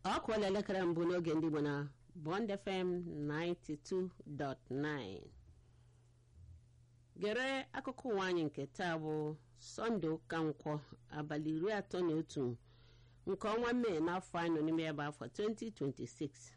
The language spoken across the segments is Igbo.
ọ kụọla elekere mbụ n'oge ndị Igbo na Bond FM 92.9 gere akụkọ ụwa anyị nke taa bụ sọnde ụka nkwọ abalị iri atọ na otu nke ọnwa mee n'afọ anyị nọ n'ime ya bụ afọ 2026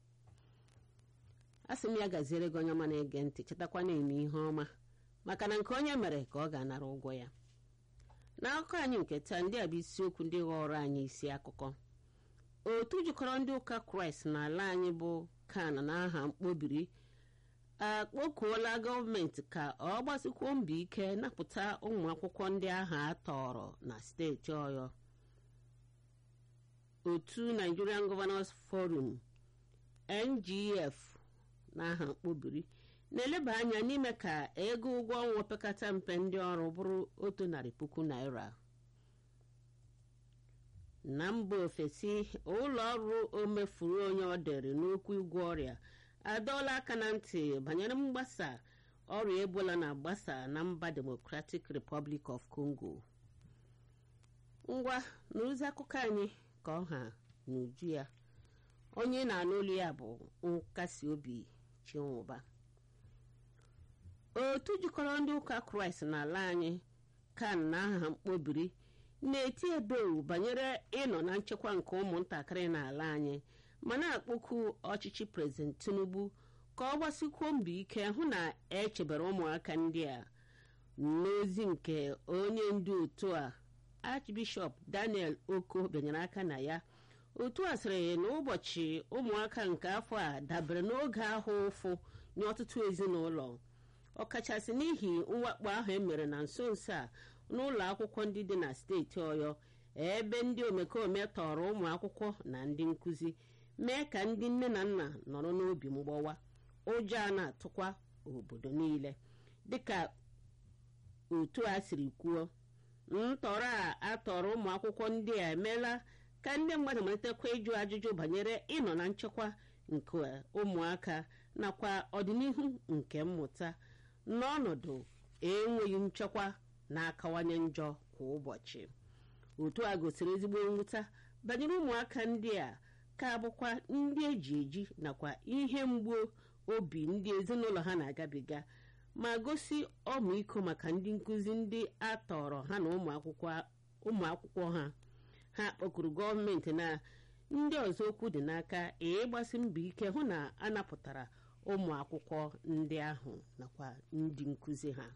a sị m ya gaziere gị onye ọma na-ege ntị chetakwa na-eme ihe ọma maka na nke onye mere ka ọ ga-anara ụgwọ ya n'akụkọ anyị nke taa ndị a bụ isiokwu ndị ghọrọ anyị isi akụkọ otu jikọrọ ndị ụka kraịst n'ala anyị bụ kan na aha mkpobiri akpọkuola gọọmenti ka ọ gbasikwuo mbọ ike napụta ụmụ akwụkwọ ndị ahụ a tọrọ na steeti ọyọ otu nigerian governors forum ngf n'aha mkpobiri na-eleba anya n'ime ka ego ụgwọ ọnwa opekata mpe ndị ọrụ bụrụ otu narị puku naira na mba ofesi ụlọ ọrụ omefuru onye ọ dịrị n'okwu ịgwọ ọrịa adọọla aka na ntị banyere mgbasa ọrịa ebola na-agbasa na mba democratic republic of congo ngwa n'ozi akụkọ anyị ka ọha n'uju ya onye na-anụ olu ya bụ nkasi obi chinwụba otu jikọrọ ndị ụka kraịst n'ala anyị kan na aha mkpobiri na-eti ebewu banyere ịnọ na nchekwa nke ụmụntakịrị n'ala anyị ma na-akpọku ọchịchị prezident tinubu ka ọ gbasikwuo mbọ ike hụ na echebere ụmụaka ndị a n'ozi nke onye ndu otu a archbishọp daniel oko bịanyere aka na ya otu a sịrị na ụbọchị ụmụaka nke afọ a dabere n'oge ahụ ụfụ nye ọtụtụ ezinụlọ ọkachasị n'ihi mwakpo ahụ emere na nso nso a n'ụlọ akwụkwọ ndị dị na steeti ọyọ ebe ndị omekome tọrọ ụmụ akwụkwọ na ndị nkụzi mee ka ndị nne na nna nọrọ n'obi mgbawa ụjọ a na-atụkwa obodo niile dịka otu a siri kwuo ntọrọ a atọrọ ụmụ akwụkwọ ndị a emeela ka ndị mmadụ malitekwa ịjụ ajụjụ banyere ịnọ na nchekwa nke ụmụaka nakwa ọdịnihu nke mmụta n'ọnọdụ enweghị nchekwa na-akawanye njọ kwa ụbọchị otu a gosiri ezigbo mwute banyere ụmụaka ndị a ka bụkwa ndị eji eji nakwa ihe mgbu obi ndị ezinụlọ ha na-agabiga ma gosi ọmịiko maka ndị nkụzi ndị a tọrọ ha na ụmụ akwụkwọ ha ha kpọkuru gọọmenti na ndị ọzọ okwu dị n'aka ịgbasi mbọ ike hụ na a napụtara ụmụ akwụkwọ ndị ahụ nakwa ndị nkụzi ha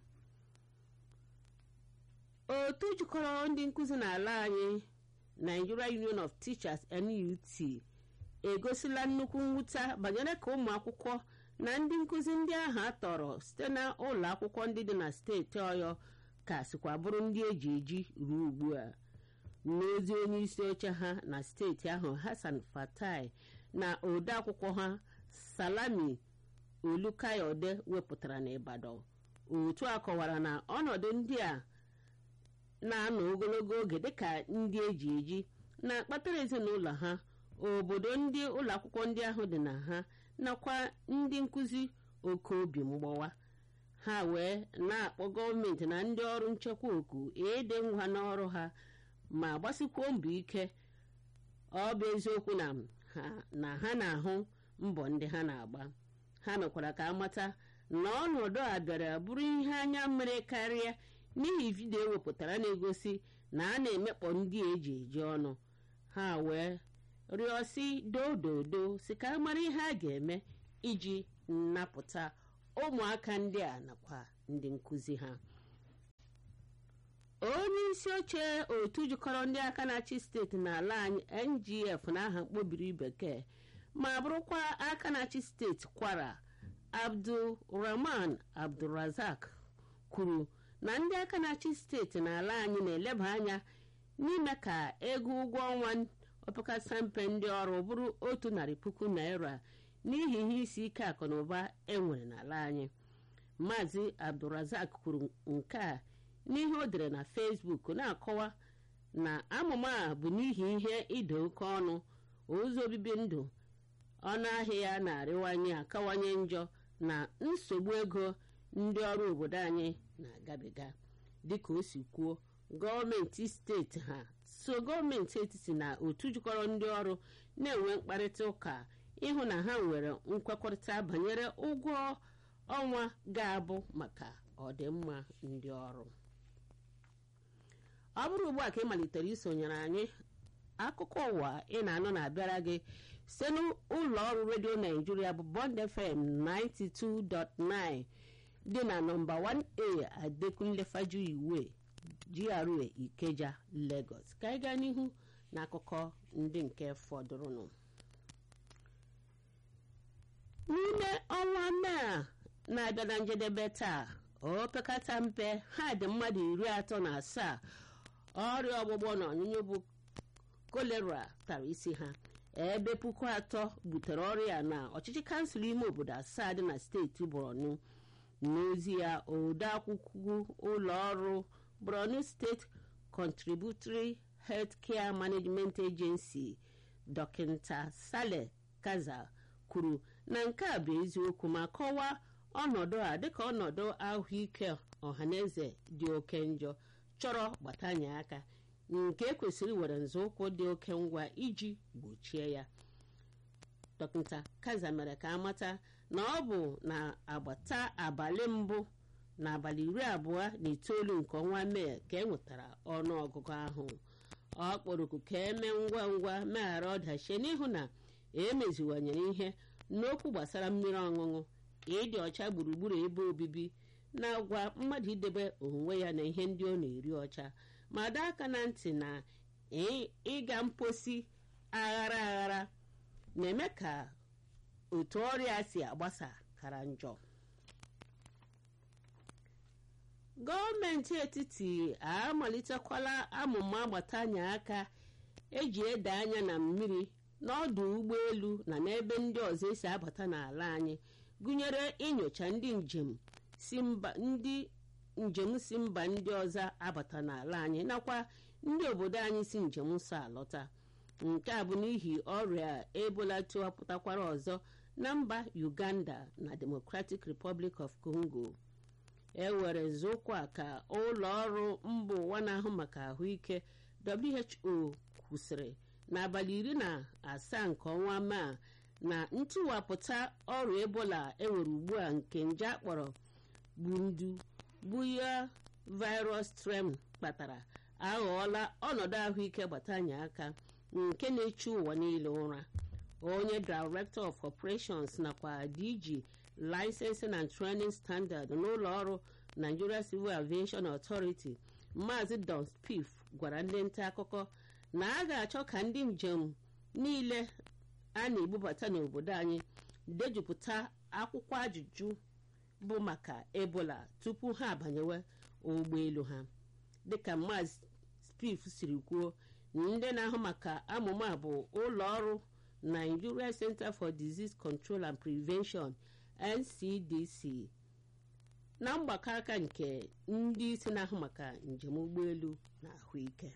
otu jikọrọ ndị nkụzi n'ala anyị Nigeria Union of Teachers NUT egosila nnukwu mwute banyere ka ụmụ akwụkwọ na ndị nkụzi ndị ahụ a tọrọ site na ụlọ akwụkwọ ndị dị na steeti ọyọ ka sikwa bụrụ ndị eji eji ruo ugbu a n'ozi onye isi oche ha na steeti ahụ Hassan Fatai na ode akwụkwọ ha Salami Olukayode wepụtara n'Ibadan otu a kọwara na ọnọdụ ndị a na-anọ ogologo oge dịka ndị eji eji na-akpatara ezinụlọ ha obodo ndị ụlọ akwụkwọ ndị ahụ dị na ha nakwa ndị nkụzi oke obi mgbawa ha wee na-akpọ gọọmenti na ndị ọrụ nchekwa oku ede ngwa n'ọrụ ha ma gbasikwuo mbọ ike ọ bụ eziokwu na ha na-ahụ mbọ ndị ha na-agba ha mekwara ka amata na ọnọdụ a bịara bụrụ ihe anya mmiri karịa n'ihi vidiyo ewepụtara na-egosi na a na-emekpọ ndị eji eji ọnụ ha wee rịọsi dododo si ka mara ihe a ga-eme iji napụta ụmụaka ndị a nakwa ndị nkụzi ha onye isi oche otu jikọrọ ndị aka na-achị steeti n'ala anyị ngf n'aha mkpobiri bekee ma bụrụkwa aka na-achị steeti kwara abdulrahman abdulrazak kwuru na ndị aka na-achị steeti n'ala anyị na-eleba anya n'ime ka ego ụgwọ ọnwa opekata mpe ndị ọrụ bụrụ otu narị puku naira n'ihi ihe isi ike akụ na ụba enwere n'ala anyị maazị abdulrazak kwuru nke a n'ihe o dere na fesbuk na-akọwa na amụma a bụ n'ihi ihe ịda oke ọnụ ụzọ obibi ndụ ọnụ ahịa ya na-arịwanye akawanye njọ na nsogbu ego ndị ọrụ obodo anyị na-agabiga dịka o si kwuo gọọmenti steeti ha so so gọọmenti etiti na otu jikọrọ ndị ọrụ na-enwe mkparịta ụka ịhụ na ha nwere nkwekọrịta banyere ụgwọ ọnwa ga-abụ maka ọdịmma ndị ọrụ ọ bụrụ ugbu a ka ị malitere isonyere anyị akụkọ ụwa ị na-anụ na-abịara gị site n'ụlọ ọrụ redio naijiria bụ bond fm 92.9 dị na nọmba 1a adekunle fajuyiwe gra ikeja lagos ka anyị gaa n'ihu na akụkọ ndị nke fọdụrụnụ n'ime ọnwa mee a na-abịa na njedebe taa opekata mpe ha dị mmadụ iri atọ na asaa ọrịa ọgbụgbọ na ọnyụnyụ bụ kolera tara isi ha ebe puku atọ butere ọrịa na ọchịchị kansụl ime obodo asaa dị na steeti borno n'ozi ya odeakwụkwọ ụlọ ọrụ borno steeti contributory healthcare management agency dọkịta saleh kaza kwuru na nke a bụ eziokwu ma kọwaa ọnọdụ a dịka ọnọdụ ahụike ọhaneze dị oke njọ chọrọ gbatanye aka nke kwesịrị were nzọụkwụ dị oke ngwa iji gbochie ya dọkịta kaza mere ka amata na ọ bụ na agbata abalị mbụ na abalị iri abụọ na itoolu nke ọnwa mee ka e nwetara ọnụ ọgụgụ ahụ ọ kpọrọku ka eme ngwa ngwa meghara ọdachi n'ihu na emeziwanyere ihe n'okwu gbasara mmiri ọṅụṅụ ịdị ọcha gburugburu ebe obibi na-agwa mmadụ idebe onwe ya na ihe ndị ọ na-eri ọcha ma doo aka na ntị na ịga mposi aghara aghara na-eme ka otu ọrịa si agbasa kara njọ gọọmenti etiti amalitekwala amụma agbatanye aka eji ede anya na mmiri n'ọdụ ụgbọelu na n'ebe ndị ọzọ esi abata n'ala anyị gụnyere inyocha ndị njem si mba ndị njem si mba ndị ọzọ abata n'ala anyị nakwa ndị obodo anyị si njem nsọ alọta nke a bụ n'ihi ọrịa ebola tiwapụtakwara ọzọ na mba uganda na democratic republic of congo e were nzọụkwụ a ka ụlọ ọrụ mba ụwa na-ahụ maka ahụike who kwụsịrị n'abalị iri na asaa nke ọnwa maa na ntụwapụta ọrịa ebola enwere ugbu a nke nje akpọrọ bundu buya virus strem kpatara aghọọla ọnọdụ ahụike gbatanye aka nke na-echu ụwa niile ụra onye director of operations nakwa dg licensing and training standard n'ụlọ ọrụ nigeria civil aviation authority maazị don spif gwara ndị nta akụkọ na a ga-achọ ka ndị njem niile a na-ebubata n'obodo anyị dejupụta akwụkwọ ajụjụ bụ maka ebola tupu ha abanyewe ụgbọelu ha dịka maazị spif siri kwuo ndị na-ahụ maka amụma bụ ụlọ ọrụ nigeria center for disease control and prevention ncdc na mgbakọ aka nke ndị isi na-ahụ maka njem ụgbọelu na ahụike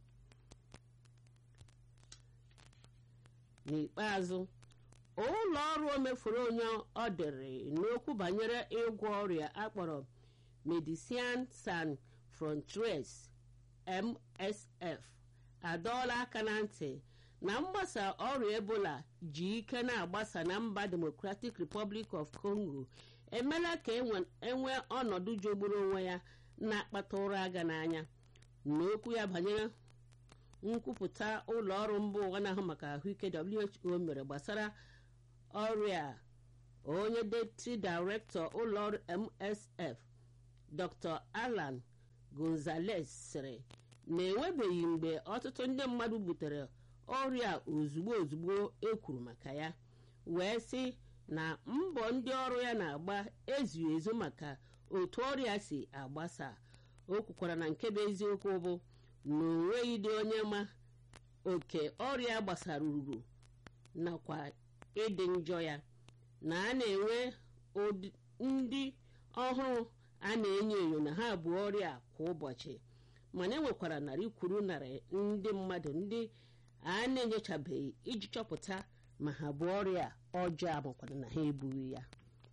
n'ikpeazụ ụlọ ọrụ omefuru onye ọ dịrị n'okwu banyere ịgwọ ọrịa akpọrọ medecines sans frontieres msf adọọla aka na ntị na mgbasa ọrịa ebola ji ike na-agbasa na mba democratic republic of congo emela ka enwee ọnọdụ jogburu onwe ya na-akpata ụra aga n'anya n'okwu ya banyere nkwupụta ụlọ ọrụ mba ụwa na-ahụ maka ahụike who mere gbasara ọrịa onye deputy director ụlọ ọrụ msf dr alan gonzales sịrị na enwebeghị mgbe ọtụtụ ndị mmadụ butere ọrịa ozugbo ozugbo ekwuru maka ya wee sị na mbọ ndị ọrụ ya na-agba ezughị ezu maka otu ọrịa si agbasa o kwukwara na nke bụ eziokwu bụ na onweghị dị onye ma oke ọrịa gbasara uru nakwa ịdị njọ ya na a na-enwe ndị ọhụrụ a na-enyo enyo na ha bụ ọrịa kwa ụbọchị mana enwekwara narị kwuru narị ndị mmadụ ndị a na-enyochabeghị iji chọpụta ma ha bụ ọrịa ọjọọ makwana na ha ebughị ya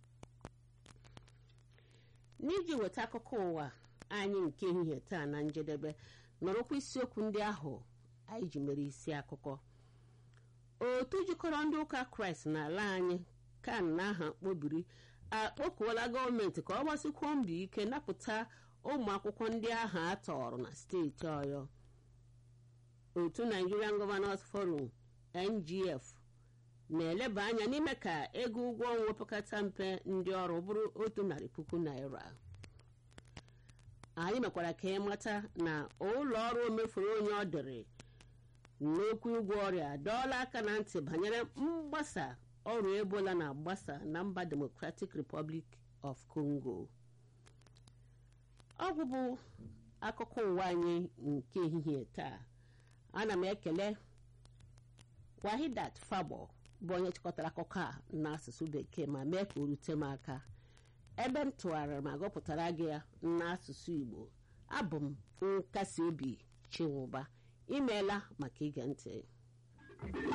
n'iji weta akụkọ ụwa anyị nke ehihie taa na njedebe nọrọkwa isiokwu ndị ahụ anyị ji mere isi akụkọ otu jikọrọ ndị ụka kraịst n'ala anyị kan na aha mkpobiri akpọkuola gọọmenti ka ọ gbasikwuo mbọ ike napụta ụmụ akwụkwọ ndị ahụ a tọrọ na steeti ọyọ otu nigerian governors forum ngf na-eleba anya n'ime ka ego ụgwọ ọnwa opekata mpe ndị ọrụ bụrụ otu narị puku naira anyị mekwara ka ịmata na ụlọ ọrụ omefuru onye ọ dịrị n'okwu ụgwọ ọrịa dọọla aka na ntị banyere mgbasa ọrịa ebola na-agbasa na mba democratic republic of congo ọgwụ bụ akụkọ ụwa anyị nke ehihie taa ana m ekele wahidat fabo bụ onye chịkọtara akụkọ a n'asụsụ bekee ma mee ka o rute m aka ebe m tụgharịrị ma gụpụtara gị ya n'asụsụ igbo abụ m nkasi obi chinwụba imeela maka ige ntị